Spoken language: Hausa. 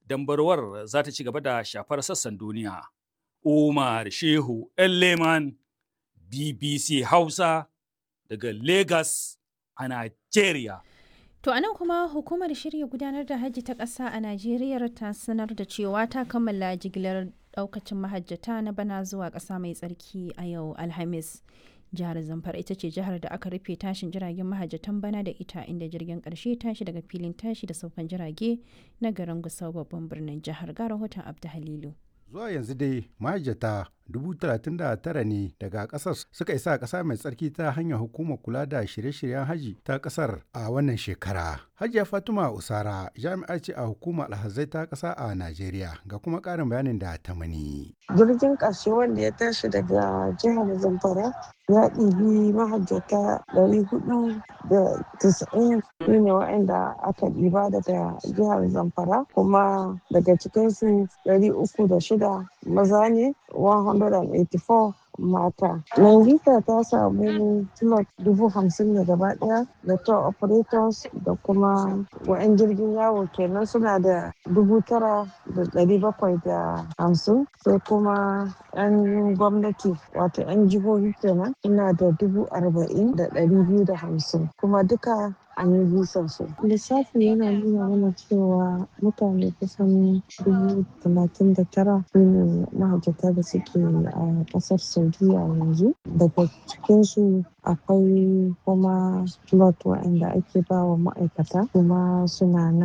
dambarwar za ta ci gaba da shafar sassan duniya. Umar Shehu Leman BBC Hausa daga Lagos a Nigeria. To anan kuma hukumar shirya gudanar da hajji ta ƙasa a Najeriya ta sanar da cewa ta kammala jigilar ɗaukacin mahajjata na bana zuwa ƙasa mai tsarki a yau Alhamis. Jihar Zamfara ita ce jihar da aka rufe tashin jiragen mahajjatan bana da ita inda jirgin ƙarshe tashi daga filin tashi da saukan jirage na garin Gusau babban birnin jihar ga rahoton Abdu Halilu. Zuwa yanzu dai mahajjata dubu talatin da tara ne daga kasar suka isa ƙasa mai tsarki ta hanyar hukumar kula da shirye-shiryen haji ta ƙasar a wannan shekara. Hajiya Fatima Usara jami'a ce a hukumar alhazai ta ƙasa a Najeriya ga kuma ƙarin bayanin da ta mani. Jirgin ƙarshe wanda ya tashi daga jihar Zamfara ya ɗibi mahajjata ɗari hudu da tisa'in su ne waɗanda aka ɗiba daga jihar Zamfara kuma daga cikinsu ɗari uku da shida maza ne 184 mata. Nangita ta samu slot dubu hamsin da gaba daya da tour operators da kuma wa'yan jirgin yawo kenan suna da dubu tara da dari bakwai da hamsin sai kuma yan gwamnati wato yan jihohi kenan suna da dubu arba'in da dari biyu da hamsin kuma duka an yi bisan su. Lissafi yana nuna mana cewa mutane kusan dubu talatin da tara su ne mahajjata da suke a ƙasar Saudiya yanzu. Daga cikinsu akwai kuma slot waɗanda ake ba wa ma'aikata kuma suna nan.